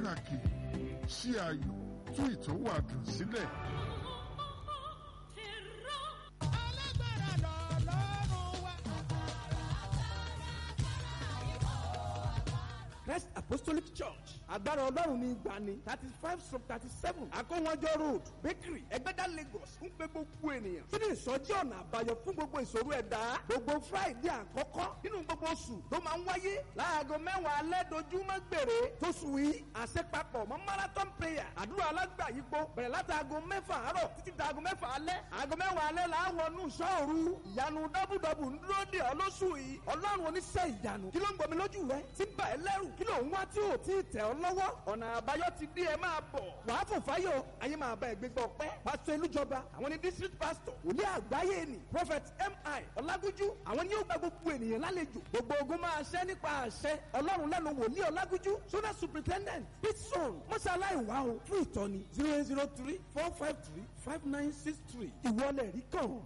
pàtàkì ṣí ayò tú ìtòwádùn sílẹ̀. Christ Apostolic Church agbára ọlọ́run ní ìgbani thirty five sub thirty seven akówọ́njọ́ road bakery ẹgbẹ́dá Lagos ń pe gbogbo ènìyàn sínú ìsọjí ọ̀nà àbáyọ fún gbogbo ìṣòro ẹ̀dá gbogbo Friday àkọ́kọ́ nínú gbogbo oṣù tó máa ń wáyé láago mẹ́wàá alẹ́ dojúmọ́ gbèrè tóṣù yìí àṣepapọ̀ mọ́ marathon prayer àdúrà alágbàyípo bẹ̀rẹ̀ láti aago mẹ́fà àárọ̀ títí di aago mẹ́fà alẹ́ aago mẹ́wàá alẹ́ là á wọnú sọ́ọ̀rù ìyanu dábùdàbù ń dúró dè ọ́ lóṣù yìí ọlọ́run oníṣẹ́ ìyanu kí ló ń gbomi lójú rẹ tí ń bà ẹ́ lẹ́rù kí ló ń wá tí ò tí ì tẹ̀ ọ́ lọ́wọ́ ọ̀nà àbáyọ ti dé ẹ máa bọ̀ wàá fò fáyọ̀ ayé máa bá ẹgbẹ́ gbọ́ pẹ́ pásítọ̀ elújọba àwọn ni district pastor wòlíì àgbáyé ni prophet mi ọlágúnjú àwọn ni yóò gba gbogbo ènìyàn lálejò gbogbo ogun máa ṣẹ́ nípa àṣẹ ọlọ́run lẹ́nu wòlíì ọlágúnjú sona superintendent pitson mọ́ṣáláì wá o fún ìtọ́ni zero eight zero three four five three five nine six three ìwọlẹ̀ rí kàn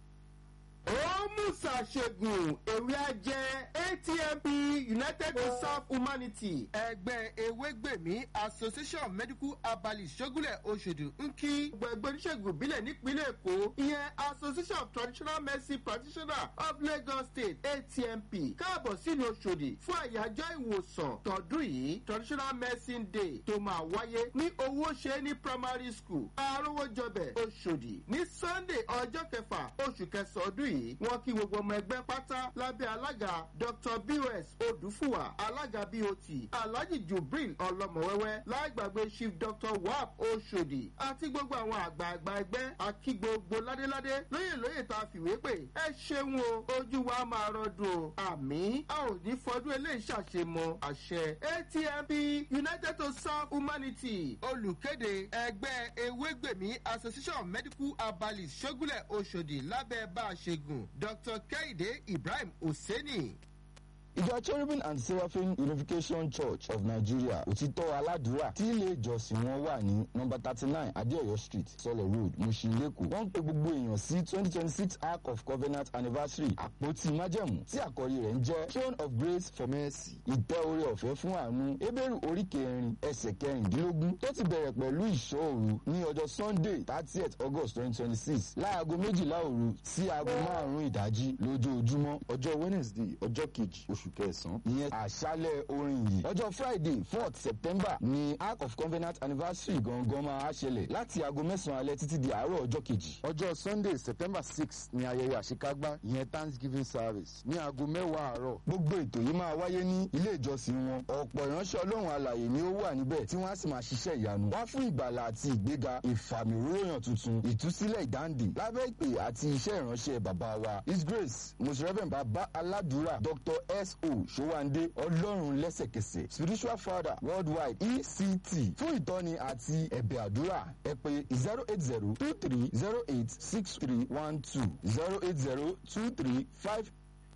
ó musa ṣègùn ewé ajẹ́ atmp united to serve humanity ẹgbẹ́ ewégbèmí association medical herbalist ṣógúnlẹ̀ oṣòdì ń kí gbẹ̀gbẹ́ oníṣègùn ìbílẹ̀ nípínlẹ̀ èkó ìyẹn association of traditional medicine practitioners of lagos state atmp káàbọ̀ sílùú oṣòdì fún àyájọ́ ìwòsàn tọdún yìí traditional medicine day tó máa wáyé ní owó ṣe ní primary school arówójọbẹ̀ oṣòdì ní sunday ọjọ́ kẹfà oṣù kẹsàn-án ọdún yìí yìí wọ́n kí gbogbo ọmọ ẹgbẹ́ pátá lábẹ́ alága dr bos odùfúwà alága bot alhaji jubril ọlọmọwẹwẹ láìgbàgbé chief dr wap oṣòdì àti gbogbo àwọn àgbààgbà ẹgbẹ́ àkí gbogbo ládéládé lóyè lóyè tá a fìwé pè ẹ ṣeun o ojú wa máa rọdùn o àmì a ò ní fọdún eléyìí ṣàṣemọ àṣẹ atmp united to serve humanity olùkéde ẹgbẹ́ ewégbèmí association medical herbalist ṣógúnlẹ̀ oṣòdì lábẹ́ bá a ṣe gùn dr kehinde ibrahim hosseini. ìjọ cherubim and seraphim unification church of nigeria òtítọ́ aládùúrà tí ilé ìjọsìn wọn wà ní nọmba thirty nine adéọyọ street sọlọ road mushin lẹ́kọ̀ọ́ wọ́n ń pe gbogbo èèyàn sí twenty twenty six ark of covenant anniversary àpótí májẹ̀mú tí àkọ́rí rẹ̀ ń jẹ́ throne of grace for mercy ìtẹ́ orí ọ̀fẹ́ fún àánú ebéèrú orí kẹrin ẹsẹ̀ kẹrìndínlógún tó ti bẹ̀rẹ̀ pẹ̀lú ìṣọ́ òru ní ọjọ́ sunday thirtieth august twenty twenty six láago méjìlá òru sí aago márùn-ún ìdájí lójoojúmọ́ ọjọ́ wednesday ọjọ́ kejì oṣù kẹsàn-án ìyẹn àṣálẹ̀ orin yìí ọjọ́ friday fourth september ní ark of covenant anniversary gangan máa ṣẹlẹ̀ láti aago mẹ́sàn-án alẹ́ títí di àárọ̀ ọjọ́ kejì ọjọ́ sunday september six ní ayẹyẹ àṣekágbá ìyẹn thanksgiving service ní aago mẹ́wàá àárọ̀ gbogbo ètò yìí máa wáyé ní ilé ìjọsìn wọn ọ̀pọ̀ ìránṣẹ́ ọlọ́run alàyè ni ó wà níbẹ̀ tí wọ́n á sì máa ṣiṣẹ́ ìyanu wá fún ìgbàlà àti ìgbéga ìfàmìróyàn tuntun ìtúsílẹ̀ ìdáǹdè lábẹ́ ìpè àti iṣẹ́ ìránṣẹ́ bàbá wa his grace most reverend baba aládùúrà dr s o sowande ọlọ́run lẹ́sẹ̀kẹsẹ̀ spiritual father worldwide ect fún ìtọ́ni àti ẹ̀bẹ̀ àdúrà ẹ pé zero eight zero two three zero eight six three one two zero eight zero two three five.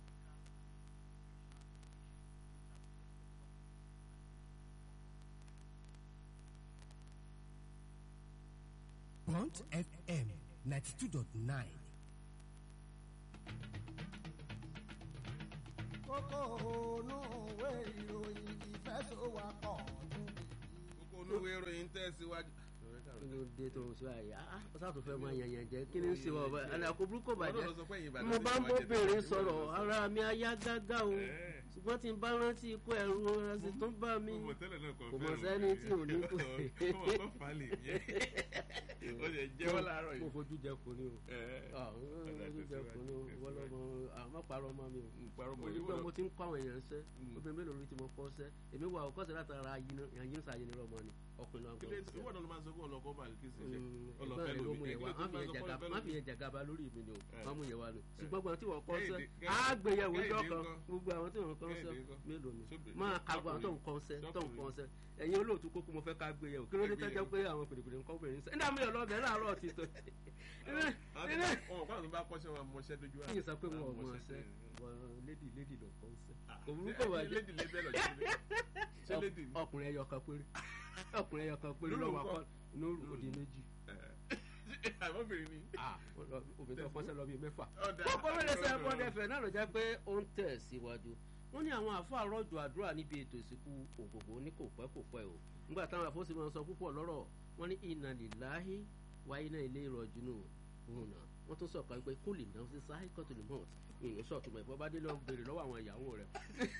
Bond FM ninety two dot nine. kókó ònú òwe ìròyìn ìfẹsọ̀wápọ̀ kókó olúwe ìròyìn tẹ̀síwájú. kí ló dé tó ń sọ àyà á ó sàtò fẹ́ máa yànyàn jẹ́ kí ni ń ṣe wọ́n bá àkó burúkú bàjẹ́ Ọlọ́run sọ pé ẹ̀yin Ìbàdàn mo ti bá ń wá bọ́ jẹ́ bèrè tẹ̀síwájú. sọ̀rọ̀ ara mi á yá gágá o ṣùgbọ́n tí n bá rántí ikú ẹ̀rù ọ̀rọ̀ sì tún bá mi Mo mọ̀ tẹ́lẹ̀ náà kò kò mọ̀ fẹ́ràn sẹ́ni mi. tí ò ní kú. Ó mọ̀ kó fà á lè yẹ. Ó lè jẹ́wọ́ láàárọ̀ mo yìí. fojú jẹ kò ní o Ẹ̀, Ah, mo ọ̀dà fojú jẹ kò ní o tẹ̀síwájú. wọ́n lọ́mọ àmọ́ parọ́ mọ́ mi o parọ́ mọ́ mo ní yín, pé wọ́n mo lọ- ti ń kọ́ àwọn èèyàn ṣẹ́ Mm. obìnrin mélòó ló ti mọ kọ́ ṣẹ́ èmi wà ó kọ́sẹ̀ látara yín sàyẹn ní ọmọ ni ọkùnrin náà Kí gbọ́ ló- ìwọ náà ló máa ń sọ pé ọlọ́kọ́ bá kí sí ṣe. ẹgbẹ́ Ọlọ́fẹ́ rẹ̀ ló lómi. mú yẹn Kí wá ló tún má fi máa yẹn sọ pé jàgàba ọlọ́fẹ́ má fi lómi? yẹn jàgàba lórí mi ni o Ẹ̀. má mú yẹn wá ni ṣùgbọ́n gbọ́n tí wọ́n kọ́ sẹ́ Kẹ́hìndé- àgbéyẹ̀wò ìjọ Kẹ́hìndé kan ńkọ́? gbogbo àwọn tí wọ́n kọ́ sẹ́ Kẹ́hìndé ńkọ́? mélòó ni Sóbì- máa kagbọ́ àwọn tó ń sọ́kùnrin. kọ́ sẹ́ tó ń kọ́ Sọ́kùnrin. sẹ́ ẹ̀yin olóòtú kókó mo fẹ́ ká gbéyẹ̀wò kí ló dé tẹ́jọ́ pé àwọn pèdèpèdè ń kọ́ obìnrin sẹ́ nígbà mi ò lọ bẹ̀rẹ̀ láàárọ̀ ti tó Àwọn tí wọ́n- wọn kọ́ àwọn tó bá kọ́ṣẹ́ wọn mọṣẹ́ dójú àná. yìí sọ pé wọn ò Àwọn mọ̀ mọṣẹ́ sẹ́ sí. lédì lédì ló kọ́ sẹ́ Ah, kò burú ṣé- kò ṣé wájú lédì lé bẹ́ẹ̀ lọ́jọ́ sílé? Ṣé lédì ni? ọkùnrin ẹyọ kan péré ọkùnrin ẹyọ kan péré Lóru lọ́wọ́ ńkọ́? akọ nóòrù òdì méjì Àbọ̀bìnrin ni. Ah, obìnrin tó kọ́sẹ́ lọ bíi mẹ́fà Ọ̀dà. kókó mẹ́lẹ̀ sẹ́ bọ́dẹ̀ fẹ̀ náà ló jẹ́ pé ó ń tẹ̀ síwájú wọ́n ní àwọn àfáà rọ̀jò àdúrà níbi ètò ìsìnkú ògògbò ní kò pẹ́ kò pẹ́ o nígbà táwọn àfọ́sí máa ń sọ púpọ̀ lọ́rọ̀ wọ́n ní iná lìláhí wáyé náà ilé ìrọ̀jùnú òun náà wọ́n tún sọ̀kan pé kó lè náà sí sáhí kọ́tù lè mọ̀ ìyẹn sọ̀tún ẹ̀fọ́ bá dé lọ béèrè lọ́wọ́ àwọn ìyàwó rẹ̀.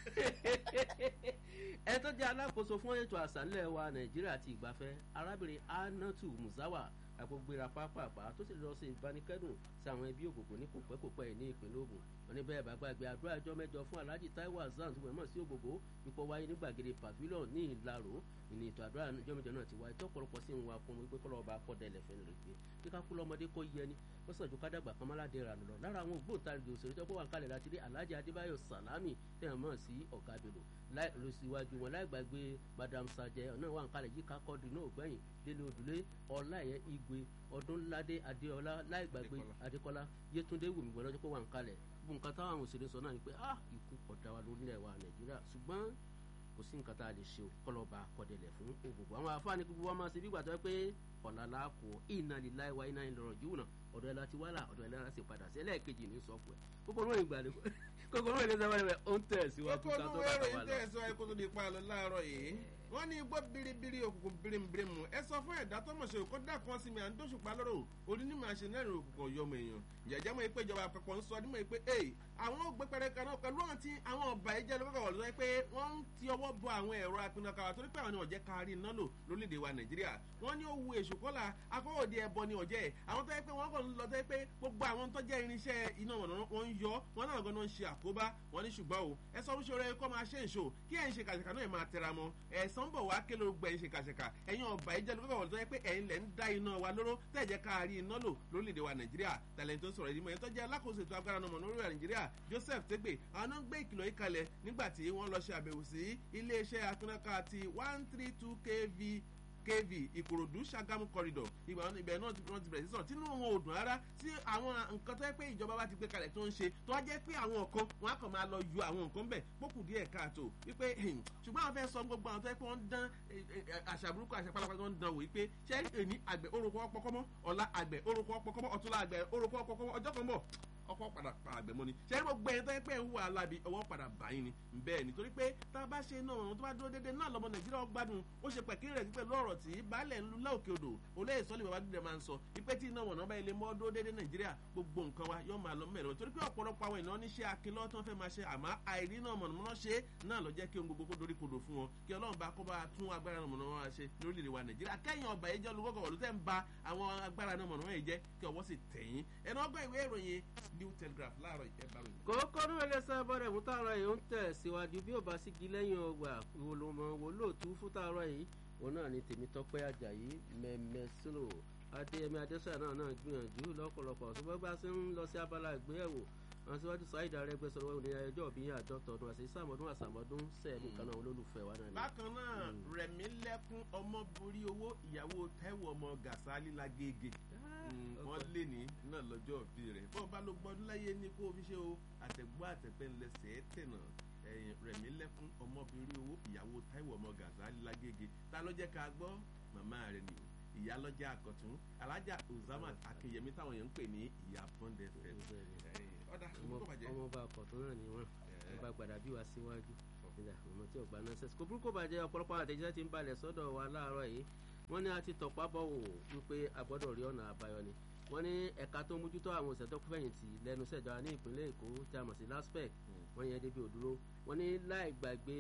ẹ tó jẹ́ alákòóso fún ètò àṣà ńlẹ̀ wa nàìjíríà àti ìgbafẹ́ arábìnrin anatu musawa àgbègbèrà pápápá tó sì lọ sí ìbánikẹ́dùn sí àwọn ẹbí ògògùn ní kòpẹ́kòpẹ́ yìí ní ìpínlẹ̀ ogun wọn ní bẹ́ẹ̀ bá gbàgbé àdúrà ẹjọ́ mẹ́jọ fún alhaji taiwo hasan tó mọ̀ sí ògògó ipò wáyé ní gbàgede pavilion ní ìlàró ìní ètò àdúrà ẹjọ́ mẹ́jọ náà ti wáyé tó pọ̀lọpọ̀ sí ń wa fún mi pé kọ́lọ́ ọba akọ́dẹ ẹlẹ́fẹ́ rẹ̀ pé kí ká kú lọ́mọdé kó yẹ ni ó sàn ju kádàgbà kan mọ́ládé rà lọ lára àwọn ògbóǹtarìgì òṣèré tó wà kálẹ̀ láti rí alhaji adébáyọ̀ salami tẹ̀ mọ̀ sí ọ̀gá bello lọ síwájú wọn láì gbàgbé madam sajẹ náà wà kálẹ̀ yíká kọ́ọ̀dù náà gbẹ̀yìn délé òdùlé ọláyẹ igwe ọdúnládé adéọlá láì gbàgbé adékọlá yétúndé wùmí wọn lọ́jọ́ pé wà ń kalẹ̀ bó nǹkan táwọn àwọn òṣèré sọ náà ni pé ah ikú ọ̀dà wa lórílẹ̀ wa nàìjíríà ṣùgbọ́n kò sí nǹkan tá a lè ṣe kọlọ́ba kọ̀dẹ̀lẹ̀ fún ògùnkùn àwọn afáàní gbogbo wa máa ṣe bí gbàtọ́ pé ọ̀la la kù iná lílá ìwà iná ìlọrọ̀ jù náà ọ̀dọ̀ ẹ̀ la ti wá là ọ̀dọ̀ ẹ̀ la ti padà sí ẹlẹ́ẹ̀kejì ní sọ́ọ̀pù ẹ̀ kókó lóyìn ìgbàlẹ̀ kókó lóyìn ìgbàlẹ̀ rẹ̀ ó ń tẹ̀síwájú ká tó bá wà lọ. tẹ̀síwájú kó tó di pa lọ láàárọ̀ yìí wọ́n ní igbó biribiri òkùnkùn birimubirimu ẹ sọ fún ẹ̀dá tó mọ̀ṣẹ́ òkú dàkún sí mi à ń dóṣùpá lọ́rọ̀ òní ní màá ṣe lẹ́rìn òkùnkùn yọmọ èèyàn jẹ̀jẹ̀ mọ̀ pé ìjọba àpapọ̀ ń sọ ọdún mọ̀ pé ee àwọn ògbé pẹrẹkẹ náà pẹ̀lú àwọn tí àwọn ọba ẹ̀jẹ̀ lọ́kọ̀ wọ̀ lọ́wọ́ pé wọ́n ń ti ọwọ́ bọ àwọn ẹ̀rọ apinakawa torí pé àwọn ni ọ̀jẹ̀ kárí iná lò lórílẹ̀‐èdè wa nàìjíríà wọ́n ní ó wu èṣù kọ́là akọ́wọ́dì ẹ̀bọ ni ọ̀jẹ̀ àwọn tó yẹ pé wọ́n kàn ń lọ tó yẹ pé gbogbo àwọn tó jẹ́ irinṣẹ́ iná wọn ń yọ wọn náà gan-an ń ṣe àkóbá wọn ní ṣùgbọ́n o ẹ sọ fúnṣọ rẹ kọ́ máa ṣe ìṣó kí ẹ̀ ń ṣe kàṣẹ̀kà náà ẹ̀ máa tẹra mọ́ ẹ̀sán bọ̀ wá kí ló gbẹ̀yìn ṣe kàṣẹ̀kà ẹ̀yin ọba ìjẹ́ ló kọ́kọ́ tó yẹ pé ẹ̀yin lẹ̀ ń dá iná wa lóró tẹ̀jẹ̀ ká rí iná lò lórílẹ̀‐èdè wa nàìjíríà tẹ̀lẹ̀ tó sọ̀rọ̀ ìdí mọ̀ ẹ̀tọ́ jẹ́ alákòóso ètò agbára náà mọ̀ lórí nàìjíríà joseph tegbe àwọn náà ń gbé ìkìlọ̀ yìí kalẹ̀ nígbà tí wọ́n lọ ṣe àbẹ̀wò sí iléeṣẹ́ akínnáká ti one three two kv kv ìkòròdú ṣàgámù corridor ìgbà wọn ibẹ̀ náà ti wọ́n ti bẹ̀rẹ̀ sí sọ̀rọ̀ tínú wọn ò dùn rárá sí àwọn nǹkan tó yẹ pé ìjọba bá ti gbé kalẹ̀ tó ń ṣe tó wá jẹ́ pé àwọn nǹkan wọn á kàn máa lọ yọ àwọn nǹkan bẹ̀ pókù díẹ̀ káàtó wípé ṣùgbọ́n àwọn fẹ́ sọ gbogbo àwọn tó yẹ pé wọ́n ń dán àṣà burúkú àṣà pálápàá wọ́n ń dán wò wípé ṣé èní àgbẹ̀ orúkọ ọpọkọmọ ọ̀la àgbẹ̀ orúkọ ọpọkọmọ ọ̀túnla àgbẹ̀ orúkọ ọpọkọmọ ọjọ́ kan bọ̀ ọkọ padà pa àgbẹ̀ mọ́ ni ṣe é gbogbo ẹ̀yìn tó yẹ pé ń wà lábi ọwọ́ padà báyìí ni bẹ́ẹ̀ ni torí pé tá a bá ṣe náà ọ̀run tó bá dúró déédéé náà lọ́mọ nàìjíríà gbádùn ó ṣe pẹ̀kírí rẹ̀ pẹ̀lú ọ̀rọ̀ tí baálẹ̀ ńlú láòkè odò olóyè sọ́lé bàbá dídẹ̀ máa ń sọ ipé tí iná wọ̀nà bá ilé mọ́ dúró déédéé nàìjíríà gbogbo nǹkan wa yóò máa lọ mẹ́rin torí pé ọ̀pọ̀lọpọ̀ àwọn ènìyàn níṣẹ́ akínlọ́ tí wọ́n fẹ́ máa ṣe àmọ́ àìrí náà mọ̀nàmọ́ná ṣe náà lọ jẹ́ kí ohun gbogbo kó dorí kodò fún wọn kí ọlọ́run bá kó bá tún agbára náà mọ̀nàmọ́ná ṣe lórílẹ̀ wa nàìjíríà kẹ́yìn ọba yìí jẹ́ olùkọ́kọ̀ wọ̀lú tẹ́ ń ba àwọn agbára náà mọ̀nàmọ́ná yìí jẹ́ kí ọwọ́ sì tẹ̀yìn ẹ̀nà ọgbọ́n ìwé ìròyìn new telegraph láàárọ̀ ìkẹ́bàrún kókó ní ẹlẹ́sẹ̀ bọ́dẹ̀ fún tààrọ̀ yìí ń tẹ̀ síwájú bí ò bá sígi lẹ́yìn ọgbà ìwòlòmọ̀ wò lóòtú fún tààrọ̀ yìí òun náà ni tèmi tọ́pẹ́ àjàyí mẹ́mẹ́sìlò adéyẹmí adésàyà náà náà gbìyànjú lọ́pọ̀lọpọ̀ tó bá bá sí ń lọ sí abala ìgbéyàwó àwọn síwájú sáyidà arẹgbẹ sọ̀rọ̀ wọn ní ẹjọ́ bí àádọ́ta ọdún àti sàmọdún àsàmọdún sẹẹlì kan náà olólùfẹ́ wa náà ni. bákan náà rẹ̀mí lẹ́kún ọmọ borí owó ìyàwó taiwo ọmọ gàsálí lágége wọ́n lé ní náà lọ́jọ́ òbí rẹ̀ bọ́ọ̀ bá ló gbọ́dún láyé ní kó o fi ṣe o àtẹ̀gbọ́ àtẹ̀pẹ́ ńlẹsẹ̀ tẹ̀nà rẹ̀mí lẹ́kún ọmọ borí owó ìyàwó taiwo ọmọ gàsálí lágége ta ló jẹ́ ká gbọ́ màmá rẹ̀ nìyó ìyá lọ́jà àkọ́tún alájà uzamat akínyẹmí táwọn èèyàn ń pè ní ìyá bọ́ndẹ̀ fẹ́ ọ̀dà ọmọ ọba àkọ́tún náà ni wọ́n ẹ bá gbàdá bí wàá síwájú ìjà ọmọ tí ọgbà náà sẹ́sì kò burúkú bàjẹ́ ọ̀pọ̀lọpọ̀ àtẹ̀jíṣẹ́ ti ń balẹ̀ sọ́dọ̀ wa láàárọ̀ yìí wọ́n ní a ti tọ̀pá bọ̀ wò wípé a gbọ́dọ̀ rí ọ̀nà àbáyọ ni wọ́n ní ẹ̀ka tó mójútó àwọn òṣèlú fẹ̀yìntì lẹ́nu sẹ̀jọba ní ìpínlẹ̀ èkó tí a mọ̀ sí laspec wọ́n yẹn débi òdúró wọ́n ní láì gbàgbé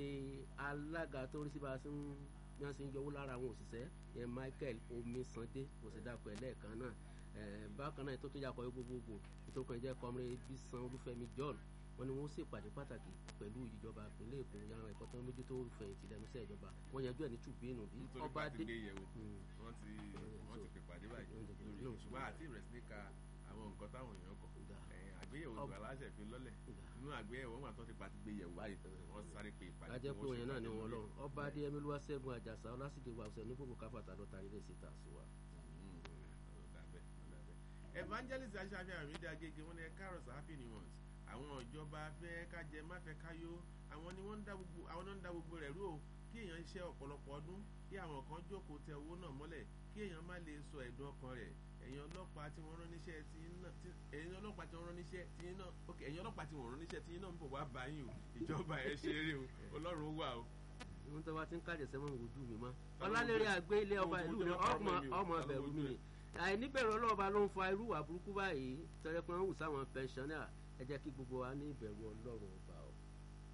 alága tó rí sí bá a sí ń bí wọ́n ṣe ń yọwó lára àwọn òṣìṣẹ́ yẹn michael omisande òṣèdàpọ̀ ẹlẹ́ẹ̀kan náà bákan náà ètò tó yà kọ́ gbogbogbò ètò kan jẹ́ kọ́mrẹ́ bísan olúfẹ́mi john wọ́n ní wọ́n ṣèpàdé pàtàkì pẹ̀lú ìjọba ìpínlẹ̀ èkó yàrá ẹ̀kọ́ tó ń mójútó olùfẹ̀yìntì lẹ́nu iṣẹ́ ìjọba wọ́n yanjú ẹ̀ ní tùbínú bí ọba dé. wọ́n ti wọ́n ti pè pàdé báyìí ṣùgbọ́n àti ìrẹsì ní ka àwọn nǹkan táwọn èèyàn kọ àgbéyẹ̀wò ìgbà aláṣẹ fi lọ́lẹ̀ inú àgbéyẹ̀wò wọn àtọ́ ti pa ti gbéyẹ̀wò báyìí wọ́n sáré pé ìpàdé. ajẹ́ pé òyìn náà ni wọ́n lọ ọba adéyẹmí ló wá sẹ́gun àjàsà ọlásìdè wà ọ̀sẹ̀ nígbòkò káfàtà lọ́ta ilé síta sí wa. evangelist aṣáájú àmì ìdí agége wọn ni ẹ káàrọ̀ sáfì ni wọn àwọn ìjọba fẹ́ kájẹ má fẹ́ káyó àwọn ni wọ́n ń dá gbogbo àwọn náà ń dá gbogbo rẹ̀ rú o kí èèyàn ṣe ọ̀pọ̀lọpọ̀ ọdún kí àwọn kan jókòó tẹ owó náà mọ́lẹ̀ kí èèyàn má lè sọ ẹ̀dùn ọkàn rẹ̀ ẹ̀yin ọlọ́pàá tí wọ́n rán níṣẹ́ tí náà tí ẹ̀yin ọlọ́pàá tí wọ́n rán níṣẹ́ tí náà ok ẹ̀yin ọlọ́pàá tí wọ́n rán níṣẹ́ tí náà ń bọ̀ wá báyìí o ìjọba ẹ̀ ṣeré o ọlọ́run wà o. ohun tó bá ti ń kájẹ sẹ́wọ̀n ojú mi mọ́ ọlálẹ́rẹ́ àgbé ilé ọba ìlú mi ọmọ ọmọ bẹ̀rù mi àìníbẹ̀rù ọlọ́ọ̀ba ló ń fa irú wà burúkú báyìí tẹ́lẹ̀ pé wọ́n wù sáwọn pẹ̀nsánná ẹ jẹ́ kí gbogbo wa ní ìbẹ̀rù ọlọ́run ọba o